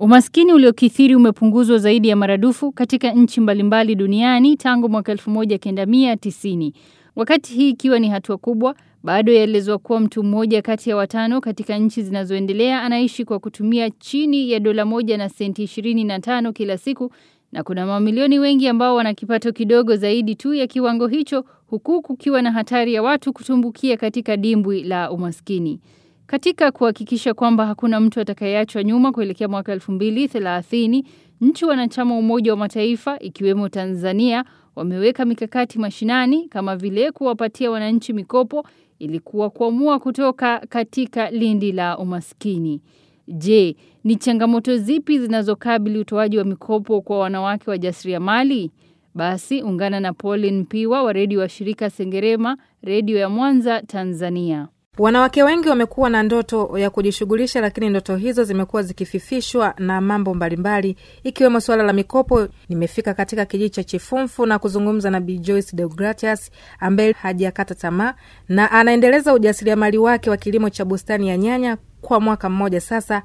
Umaskini uliokithiri umepunguzwa zaidi ya maradufu katika nchi mbalimbali duniani tangu mwaka 1990. Wakati hii ikiwa ni hatua kubwa, bado yaelezwa kuwa mtu mmoja kati ya watano katika nchi zinazoendelea anaishi kwa kutumia chini ya dola moja na senti 25 kila siku na kuna mamilioni wengi ambao wana kipato kidogo zaidi tu ya kiwango hicho huku kukiwa na hatari ya watu kutumbukia katika dimbwi la umaskini. Katika kuhakikisha kwamba hakuna mtu atakayeachwa nyuma kuelekea mwaka 2030, nchi wanachama Umoja wa Mataifa ikiwemo Tanzania wameweka mikakati mashinani kama vile kuwapatia wananchi mikopo ili kuwakwamua kutoka katika lindi la umaskini. Je, ni changamoto zipi zinazokabili utoaji wa mikopo kwa wanawake wajasiriamali? Basi ungana na Pauline Mpiwa wa redio wa shirika Sengerema, redio ya Mwanza, Tanzania. Wanawake wengi wamekuwa na ndoto ya kujishughulisha, lakini ndoto hizo zimekuwa zikififishwa na mambo mbalimbali, ikiwemo suala la mikopo. Nimefika katika kijiji cha Chifumfu na kuzungumza na Bi Joyce Deogratias ambaye hajakata tamaa na anaendeleza ujasiriamali wake wa kilimo cha bustani ya nyanya kwa mwaka mmoja sasa.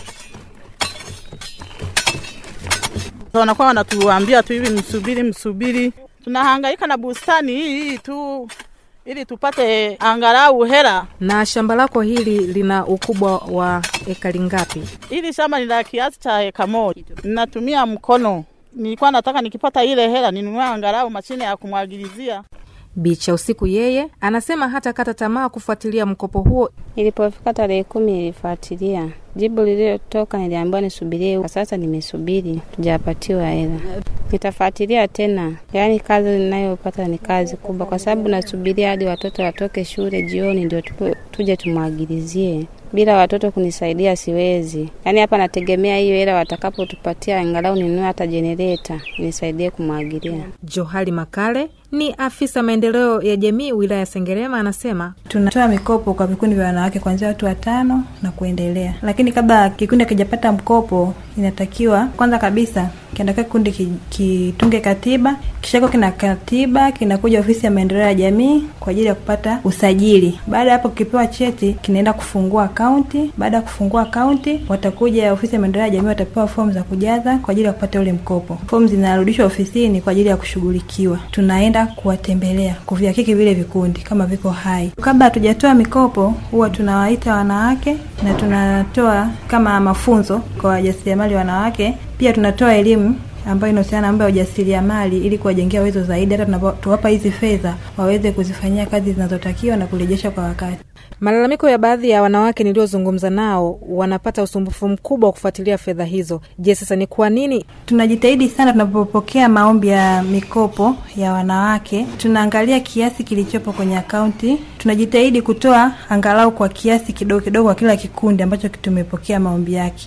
Wanakuwa wanatuambia tu hivi, msubiri, msubiri. Tunahangaika na bustani hii hii tu ili tupate angalau hela. Na shamba lako hili lina ukubwa wa ekari ngapi? Hili shamba ni la kiasi cha eka moja. Ninatumia mkono, nilikuwa nataka nikipata ile hela ninunue angalau mashine ya kumwagilizia. Bicha Usiku yeye anasema hata kata tamaa kufuatilia mkopo huo. Ilipofika tarehe kumi nilifuatilia, jibu lililotoka niliambiwa nisubirie. Kwa sasa nimesubiri, tujapatiwa hela. Nitafuatilia tena, yaani kazi ninayopata ni kazi kubwa, kwa sababu nasubiria hadi watoto watoke shule jioni ndio tuje tumwagilizie. Bila watoto kunisaidia siwezi. Yaani hapa nategemea hiyo hela watakapotupatia, angalau ninunue hata jenereta nisaidie kumwagilia. Johari Makale ni afisa maendeleo ya jamii wilaya ya Sengerema, anasema tunatoa mikopo kwa vikundi vya wanawake kuanzia watu watano na kuendelea, lakini kabla kikundi akijapata mkopo, inatakiwa kwanza kabisa kinatakiwa kikundi kitunge katiba, kishako kina katiba, kinakuja ofisi ya maendeleo ya jamii kwa ajili ya kupata usajili. Baada ya hapo, kikipewa cheti, kinaenda kufungua akaunti. Baada ya kufungua akaunti, watakuja ofisi ya maendeleo ya jamii, watapewa fomu za kujaza kwa ajili ya kupata ule mkopo. Fomu zinarudishwa ofisini kwa ajili ya kushughulikiwa. Tunaenda kuwatembelea kuvihakiki vile vikundi kama viko hai. Kabla hatujatoa mikopo, huwa tunawaita wanawake na tunatoa kama mafunzo kwa wajasiriamali wanawake. Pia tunatoa elimu ambayo inahusiana na mambo ya ujasiriamali ili kuwajengea uwezo zaidi, hata tunapowapa hizi fedha waweze kuzifanyia kazi zinazotakiwa na kurejesha kwa wakati. Malalamiko ya baadhi ya wanawake niliozungumza nao, wanapata usumbufu mkubwa wa kufuatilia fedha hizo. Je, sasa ni kwa nini? Tunajitahidi sana tunapopokea maombi ya mikopo ya wanawake, tunaangalia kiasi kilichopo kwenye akaunti. Tunajitahidi kutoa angalau kwa kiasi kidogo kidogo kwa kila kikundi ambacho tumepokea maombi yake.